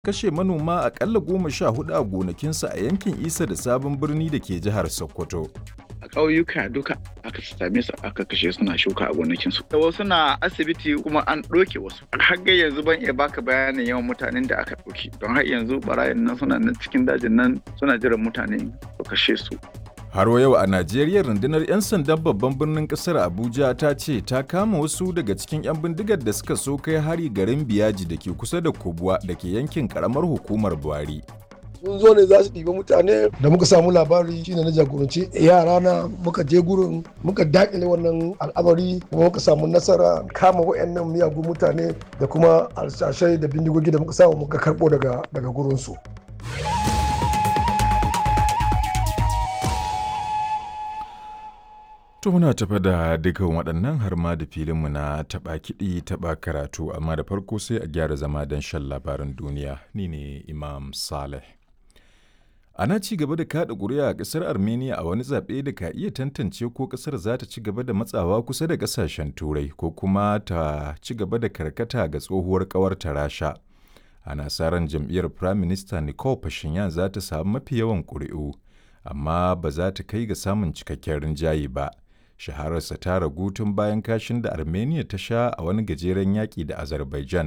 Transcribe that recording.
kashe manoma akalla goma sha hudu a gonakinsu a yankin isa da sabon birni da ke jihar sokoto a ƙauyuka duka aka same su aka kashe suna shuka a gonakinsu. Da wasu na asibiti kuma an ɗauke wasu. Har ga yanzu ban iya baka bayanin yawan mutanen da aka ɗauke. Don har yanzu barayin nan suna nan cikin dajin nan suna jiran mutane su kashe su. Har yau a Najeriya rundunar 'yan sandan babban birnin kasar Abuja ta ce ta kama wasu daga cikin 'yan bindigar da suka so kai hari garin Biyaji da ke kusa da Kubwa da ke yankin karamar hukumar Buhari. sun zo ne za su ɗiba mutane da muka samu labari shine na jagoranci yara na muka je gurin muka dakile wannan al'amari kuma muka samu nasara kama wayannan miyagun mutane da kuma alshashai da bindigogi da muka samu muka karɓo daga daga gurinsu. To muna tafa da dukan waɗannan har ma da filinmu na taɓa kiɗi taɓa karatu amma da farko sai a gyara zama don shan labaran duniya ni ne Imam Saleh. Ana ci gaba da kaɗa ƙuri'a a ƙasar Armenia a wani zaɓe da ka iya tantance ko ƙasar za ta ci gaba da matsawa kusa da ƙasashen Turai ko kuma ta ci gaba da karkata ga tsohuwar ƙawarta Rasha. Ana sa ran jam'iyyar Prime Minister Nicole Pashinyan za ta samu mafi yawan ƙuri'u, amma ba za ta kai ga samun cikakken rinjaye ba. Shahararsa ta ragu tun bayan kashin da Armenia ta sha a wani gajeren yaƙi da Azerbaijan